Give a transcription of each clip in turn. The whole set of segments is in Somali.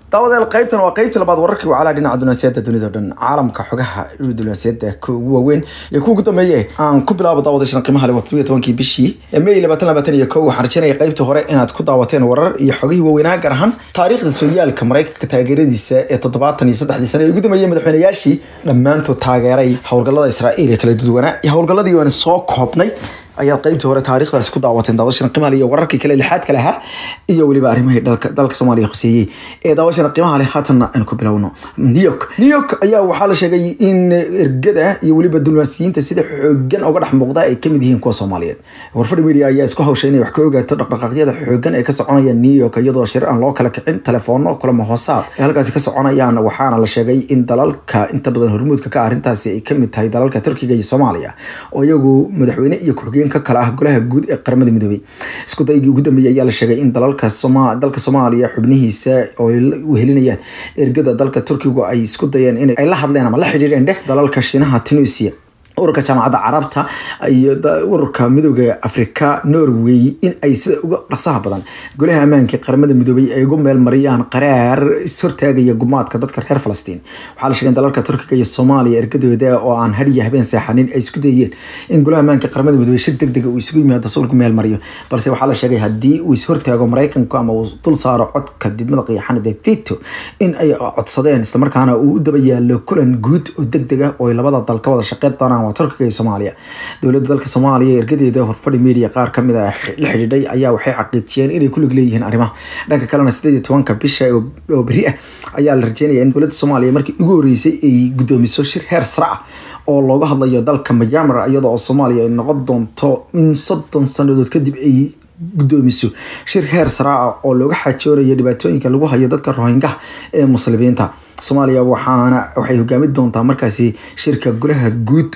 daawadeel qaybtan waa qaybtii labaad wararkii wacalaha dhinaca dunaasiyada dunida o dhan caalamka xogaha dunaasiyada ka ugu waaweyn iyo kuwa ugu dambeeye aan ku bilaabo daawadashan qiimaha leh todobiyo tobankii bishii may labaatan labaatan iyo kow waxaan rajaynaya qaybtii hore inaad ku daawateen warar iyo xogihii waaweynaa gaar ahaan taariikhda sooyaalka maraykanka taageeradiisa ee toddobaatan iyo saddexdii sane ee ugu dambeeyey madaxweynayaashii dhammaantood taageeray howlgallada israa'iil ee kala duwanaa iyo howlgalladii waan soo koobnay ayaad qaybtii hore taariikhdaasi ku daawateen daawashana qiimaha leh iyo wararkii kale lixaadka lahaa iyo weliba arrimahii dalka dalka soomaaliya khuseeyey ee daawashana qiimaha leh haatanna aynu ku bilowno new york new york ayaa waxaa la sheegay in ergada iyo weliba dulmaasiyiinta sida xoogan uga dhex muuqda ay kamid yihiin kuwa soomaaliyeed warfadhi media ayaa isku hawshay inay wax ka ogaato dhaqdhaqaaqyada xoogan ee ka soconaya new york iyadoo shir aan loo kala kicin telefoonno kulamo hoosaad ee halkaasi ka soconayaan waxaana la sheegay in dalalka inta badan hormuudka ka arrintaasi ay kamid tahay dalalka turkiga iyo soomaaliya oo iyagu madaxweyne iyo ku-xigeen ka kale ah golaha guud ee qaramada midoobay isku daygii ugu dambeeyay ayaa la sheegay in dalalka soma dalka soomaaliya xubnihiisa oo wehelinayaan ergada dalka turkigu ay isku dayeen in ay la hadleen ama la xidhiireen dheh dalalka shinaha tunisia ururka jaamacadda carabta iyo ururka midooda afrika norway in ay sida uga dhaqsaha badan golaha ammaanka qaramada midoobay ay ugu meel mariyaan qaraar ishortaagaya gumaadka dadka reer falastiin waxaa la sheegay in dalalka turkiga iyo soomaaliya ergadooda oo aan hadiya habeen seexanin ay isku dayeen in golaha ammaanka qaramada midoobay shir deg dega uu isugu yimaado si lagu meel mariyo balse waxaa la sheegay haddii uu ishortaago maraykanku ama uu dul saaro codka didmada qiyaxanada vito in ay codsadeen islamarkaana uu u daba yaalo kulan guud oo deg dega oo labada dal ka wada shaqeyn doonaan waa turkiga iyo soomaaliya dowladda dalka soomaaliya ergadeeda horfadhi media qaar kamid a la xidhiidhay ayaa waxay xaqiijiyeen inay ku lug leeyihiin arrimaha dhanka kalena sideed iyo tobanka bisha oo beri ah ayaa la rajeynaya in dowladda soomaaliya markii ugu horeysay ay guddoomiso shir heer sare ah oo looga hadlayo dalka myanmar iyada oo soomaaliya ay noqon doonto in soddon sanadood kadib ay guddoomiso shir heer sare ah oo looga xajoonayo dhibaatooyinka lagu hayo dadka rohingaha ee muslimiinta soomaaliya waxaana waxay hogaami doontaa markaasi shirka golaha guud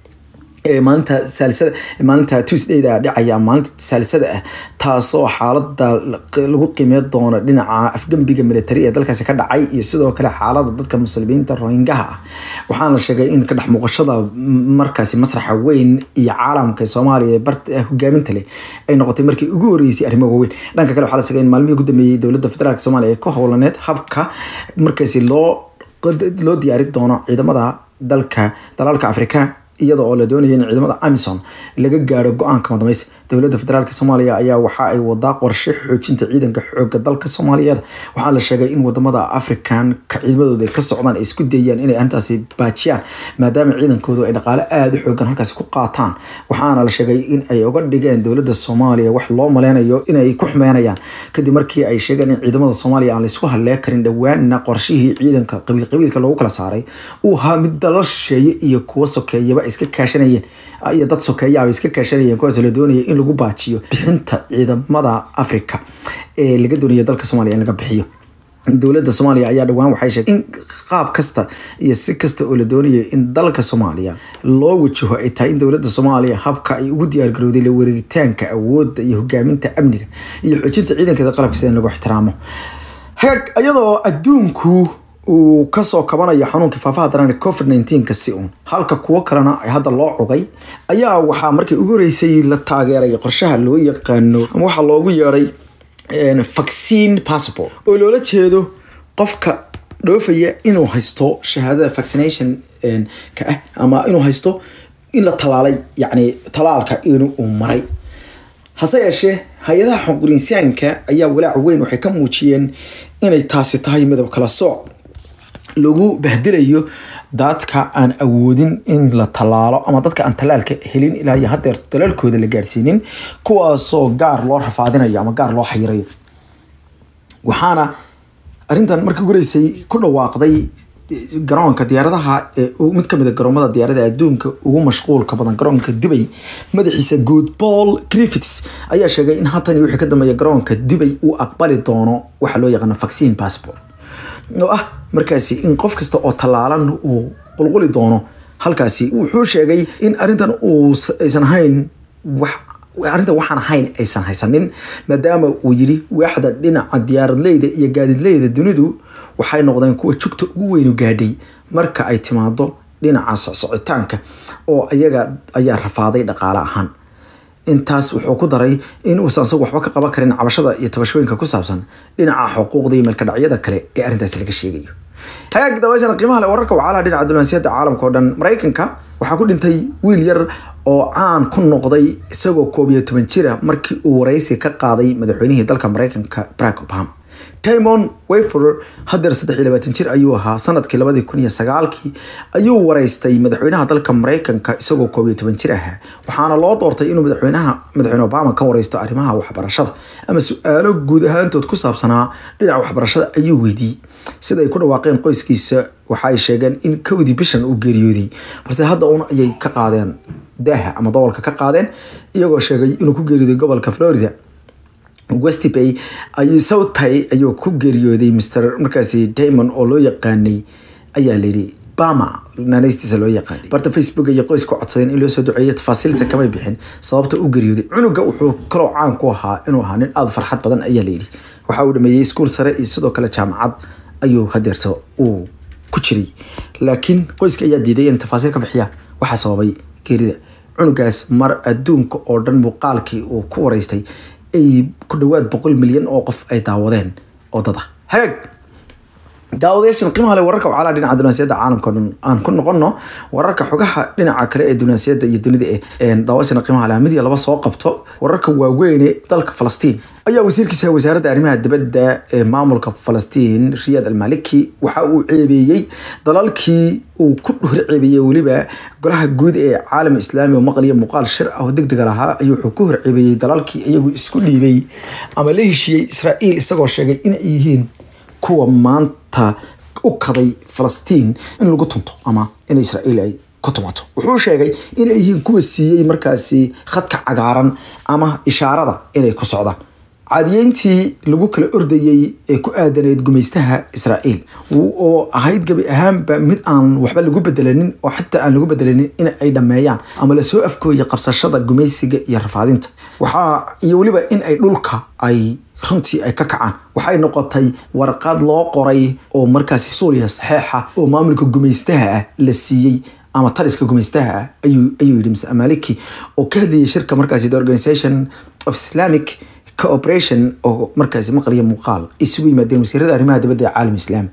ee maalinta saalisada maalinta tuesdayda dhacaya maalinta saalisada ah taasoo xaalada lagu qiimey doono dhinaca afgembiga military ee dalkaasi ka dhacay iyo sidoo kale xaalada dadka muslimiinta rohingaha ah waxaana la sheegay in ka dhex muuqashada markaasi masraxa weyn iyo caalamka soomaaliya bar hogaaminta leh ay noqotay markii ugu horeysay arrimo waaweyn dhanka kale waxaa la sheegay in maalmihii ugu dambeeyey dowladda federaalk soomaaliya ee ku howlaneed habka markaasi loo loo diyaari doono ciidamada dalka dalalka afrika iyada oo la doonaya in ciidamada amison laga gaaro go-aanka madameysa dowladda federaalk soomaaliya ayaa waxa ay wadaa qorshe xoojinta ciidanka xooga dalka soomaaliyeed waxaa la sheegay in wadamada african ka ciidamadooda ka socdaan ay isku dayaan inay arrintaasi baajiyaan maadaama ciidankoodu ay dhaqaale aada u xoogan halkaasi ku qaataan waxaana la sheegay in ay uga dhigeen dowladda soomaaliya wax loo maleynayo inay ku xumeynayaan kadib markii ay sheegeen in ciidamada soomaaliya aan laisku hallee karin dhowaanna qorshihii ciidanka qabiil qabiilka loogu kala saaray uu ahaa mid dalal shisheeye iyo kuwa sokeeyaba iska kaashanayeen iyo dad sokeeyaaba iska kaashanayeen kuwaas la doonaya in lagu baajiyo bixinta ciidamada africa ee laga doonaya dalka soomaaliya in laga bixiyo dowladda soomaaliya ayaa dhowaan waxay sheegtay in qaab kasta iyo si kasta oo la doonayo in dalka soomaaliya loo wajaho ay tahay in dowladda soomaaliya habka ay ugu diyaargarowday la wareegitaanka awoodda iyo hogaaminta amniga iyo xoojinta ciidankeeda qalabka sida in lagu ixtiraamo hagaag iyadoo adduunku uu kasoo kabanayo xanuunka faafaha daran covid nneteen-ka si uun halka kuwo kalena hadda loo cugay ayaa waxaa markii ugu horeysay la taageeray qorshaha loo yaqaano ama waxaa loogu yeedhay vaccine passport oo loola jeedo qofka dhoofaya inuu haysto shahaadada vaccination ka ah ama inuu haysto in la talaalay yacni talaalka inuu maray hase yeeshee hay-adaha xunqurinsaanka ayaa walaac weyn waxay ka muujiyeen inay taasi tahay midab kala sooc lagu bahdilayo dadka aan awoodin in la tallaalo ama dadka aan tallaalka helin ilaa iyo hadeer talaalkooda la gaarsiinin kuwaasoo gaar loo rafaadinayo ama gaar loo xayirayo waxaana arrintan markii gureysay ku dhawaaqday garoonka diyaaradaha ee mid kamid a garoomada diyaarada adduunka ugu mashquulka badan garoonka dubay madaxiisa good paul griffiths ayaa sheegay in haatan wixii ka dambeeya garoonka dubay uu aqbali doono waxa loo yaqaano vaccine passport oo ah markaasi in qof kasta oo tallaalan uu qulquli doono halkaasi wuxuu sheegay in arrintan uu aysan ahayn wax arrintan waxaan ahayn aysan haysanin maadaama uu yidhi waaxda dhinaca diyaaradleyda iyo gaadidleyda dunidu waxay noqdeen kuwa jugta ugu weynu gaadhay marka ay timaado dhinaca socsocitaanka oo iyaga ayaa rafaaday dhaqaale ahaan intaas wuxuu ku daray in uusan isagu waxba ka qaban karin cabashada iyo tabashooyinka ku saabsan dhinaca xuquuqda iyo meelkadhacyada kale ee arrintaasi laga sheegayo hagaag daawashana qiimaha le wararka wacalaha dhinaca diblomaasiyadda caalamka oo dhan maraykanka waxaa ku dhintay wiil yar oo caan ku noqday isagoo koob iyo toban jira markii uu waraysi ka qaaday madaxweynihii dalka maraykanka barack obama timon wafer hadeer saddex iyo labaatan jir ayuu ahaa sanadkii labadii kun iyo sagaalkii ayuu waraystay madaxweynaha dalka maraykanka isagoo koob iyo toban jir ahaa waxaana loo doortay inuu madaxweynaha madaxweyne obama ka waraysto arrimaha waxbarashada ama su-aalo guud ahaantood ku saabsanaa dhinaca waxbarashada ayuu weydiiyey sida ay ku dhawaaqeen qoyskiisa waxa ay sheegeen in kowdii bishan uu geeriyooday balse hadda un ayay ka qaadeen daaha ama dabolka ka qaadeen iyagoo sheegay inuu ku geeriyooday gobolka florida westbay ayuu south bay ayuu ku geeriyooday mr markaasi damon oo loo yaqaanay ayaa layidhi bama naanaystiisa loo yaqaanay barta facebook iyo qoyska codsadeen in loo soo duceeyo tafaasiilsa kamay bixin sababta u geeriyooday cunuga wuxuu kaloo caan ku ahaa inuu ahaa nin aada farxad badan ayaa layidhi waxa uu dhameeyey iskuol sare iyo sidoo kale jaamacad ayuu hadeerta uu ku jiray laakiin qoyska ayaa diiday in tafaasiil ka bixiyaan waxaa sababay geerida cunugaas mar adduunka oo dhan muuqaalkii uu ku waraystay ay ku dhawaad boqol milyan oo qof ay daawadeen oo dad ah hagaag daawadayaashan qiimaha le wararka wacalaha dhinaca diblomaasiyadda caalamka o dhan aan ku noqono wararka xogaha dhinaca kale ee diblomaasiyadda iyo dunida ee daawashana qiimaha le mid iyo laba soo qabto wararka waaweyne dalka falastiin ayaa wasiirkiisa wasaaradda arrimaha dibadda ee maamulka falastiin riyad almaliki waxa uu ceebeeyey dalalkii uu ku hor ceebeeyey weliba golaha guud ee caalam islaami oo maqliya muuqaal shir ah oo degdega lahaa ayuu wuxuu ku hor ceebeeyey dalalkii iyagu isku dhiibay ama la heshiiyey israa'iil isagoo sheegay inay yihiin kuwa maanta u kaday falastiin in lagu tunto ama in israa'iil ay ku tumato wuxuu sheegay inay yihiin kuwa siiyey markaasi khadka cagaaran ama ishaarada inay ku socdaan caadiyeyntii lagu kala ordayey ee ku aadaneyd gumaystaha israa'iil oo ahayd gabi ahaanba mid aan waxba lagu bedelanin oo xitaa aan lagu bedelanin in ay dhammeeyaan ama lasoo afkooya qabsashada gumaysiga iyo rafaadinta waxaa iyo weliba in ay dhulka ay runtii ay ka kacaan waxay noqotay warqad loo qoray oo markaasi suuriya saxeixa oo maamulka gumaystaha ah la siiyey ama taliska gumaystaha ah ayuu ayuu yidhi mr amaliki oo ka hadlayay shirka markaasi the organization of islamic cooperation oo markaasi maqliya muuqaal isugu yimaadeen wasiirada arrimaha dibadda ee caalam islaami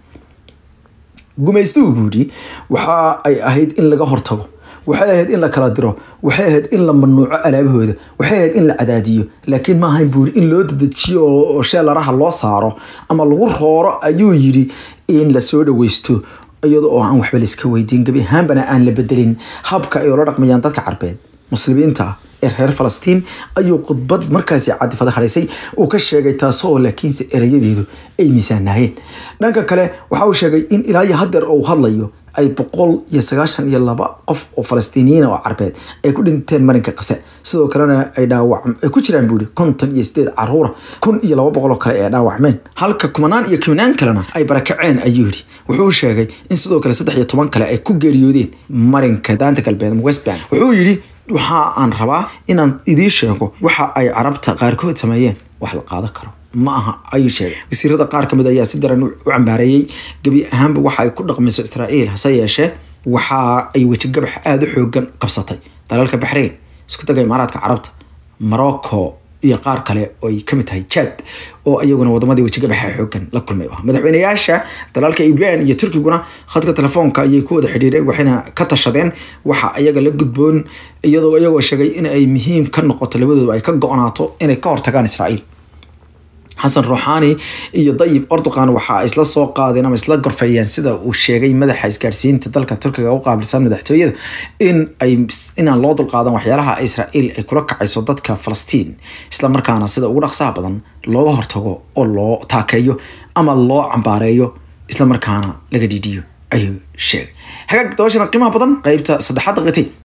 gumaystuhu buu yidhi waxa ay ahayd in laga hortago waxay ahayd in la kala diro waxay ahayd in la mamnuuco alaabahooda waxay ahayd in la cadaadiyo laakiin ma ahayn buuri in loo dedejiyo oo sheelaraha loo saaro ama lagu rooro ayuu yidhi in lasoo dhaweysto iyada oo aan waxba laiska weydiin gebi ahaanbana aan la bedelin habka ay ula dhaqmayaan dadka carbeed muslimiinta ee reer falastiin ayuu khudbad markaasi cadifada hadhaysay uu ka sheegay taasoo laakiinse erayadeedu ay miisaanahayeen dhanka kale waxa uu sheegay in ilaa iyo hadeer uu hadlayo ay boqol iyo sagaashan iyo laba qof oo falastiiniyiin oo carbeed ay ku dhinteen marinka qase sidoo kalena ay dhaawac ay ku jiraan buuri konton iyo sideed caruura kun iyo laba boqol oo kale ay dhaawacmeen halka kumanaan iyo kumanaan kalena ay barakaceen ayuu yidhi wuxuu sheegay in sidoo kale saddex iyo toban kale ay ku geeriyoodeen marinka daanta galbeed ama westbank wuxuu yidhi waxa aan rabaa inaan idiin sheego waxa ay carabta qaarkood sameeyeen wax la qaadan karo ma aha ayuu sheegay wasiirada qaar kamid ayaa si daran u cambaareeyey gebi ahaanba waxa ay ku dhaqmayso israa'iil hase yeeshee waxa ay wejigabax aada u xoogan qabsatay dalalka baxrayn isku daga imaaraadka carabta morocco iyo qaar kale oo ay kamid tahay jad oo iyaguna wadamadii wejigabaxa xoogan la kulmay ah madaxweyneyaasha dalalka ibraan iyo turkiguna khadka telefoonka ayay ku wada xidhiireen waxayna ka tashadeen waxa iyaga la gudboon iyadoo iyagoo sheegay in ay muhiim ka noqoto labadooda ay ka go-naato inay ka hortagaan israa'iil xasan ruuxaani iyo dayib erdogan waxa ay isla soo qaadeen ama isla gorfeeyeen sida uu sheegay madaxa isgaarsiinta dalka turkiga u qaabilsan madaxtooyada in ay inaan loo dulqaadan waxyaalaha israa'iil ay kula kacayso dadka falastiin isla markaana sida ugu dhaqsaha badan looga hortago oo loo taakeeyo ama loo cambaareeyo isla markaana laga dhiidhiyo ayuu sheegay hagaag dabashana qiimaha badan qeybta saddexaad daqiiqtay